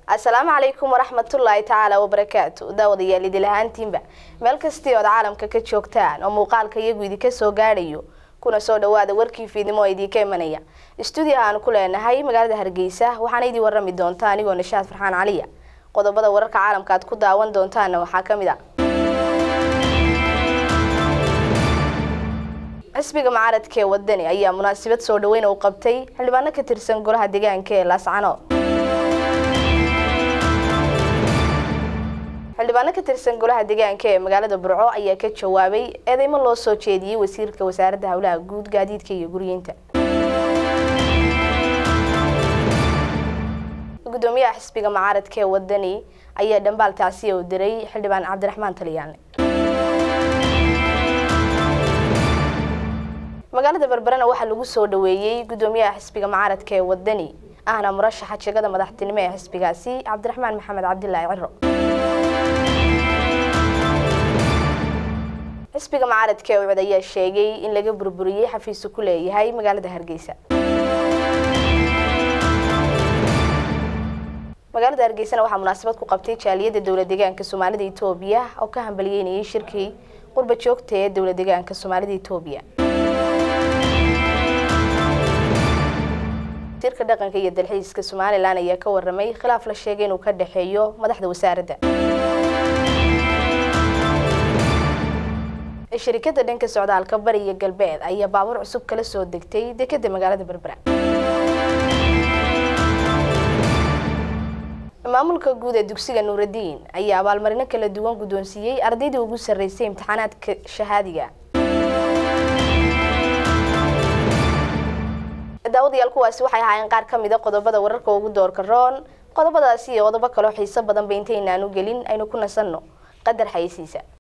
asalaamu calaykum waraxmatullaahi tacaala wabarakaatu daawadayaal idil ahaantiinba meel kastii ood caalamka ka joogtaan oo muuqaalka iyagu idinka soo gaadhayo kuna soo dhawaada warkii fiidnimo oo idinka imanaya stuudio aan ku leenahay magaalada hargeysa waxaana idin warami doonta anigoo nishaad farxaan caliya qodobada wararka caalamka aad ku daawan doontaana waxaa ka mid a xisbiga mucaaradka ee wadani ayaa munaasabad soo dhaweyn u qabtay xildhibaano ka tirsan golaha deegaanka ee laascano xildhibaano ka tirsan golaha deegaanka ee magaalada burco ayaa ka jawaabay eedeymo loo soo jeediyey wasiirka wasaaradda howlaha guud gaadiidka iyo guryeynta gudoomiyaha xisbiga mucaaradka ee wadani ayaa dhambaal tacsiya u diray xildhibaan cabdiraxmaan talyaane magaalada berberena waxaa lagu soo dhaweeyey gudoomiyaha xisbiga mucaaradka ee wadani ahna murashaxa jegada madaxtinimo ee xisbigaasi cabdiraxmaan maxamed cabdilaahi ciro xisbiga mucaaradka ee ucud ayaa sheegay in laga burburiyey xafiisu ku leeyahay magaalada hargeysa magaalada hargeysana waxaa munaasabad ku qabtay jaaliyadda dowla deegaanka soomaalida etoobiya oo ka hambaliyeynayay shirkii qurba joogta ee dowla deegaanka soomaalida etoobiya wasiirka dhaqanka iyo dalxiiska somalilan ayaa ka waramay khilaaf la sheegay inuu ka dhexeeyo madaxda wasaaradda shirikada dhanka socdaalka bari iyo galbeed ayaa baabuur cusub kala soo degtay dekeda magaalada berbera maamulka guud ee dugsiga nuuradiin ayaa abaalmarino kala duwan guddoonsiiyey ardaydii ugu sarreysay imtixaanaadka shahaadiga daawadayaal kuwaasi waxay ahaayeen qaar ka mida qodobada wararka ugu doorka roon qodobadaasi iyo qodobo kaloo xiiso badan ba intaynaan u gelin aynu ku nasanno qadar xayisiisa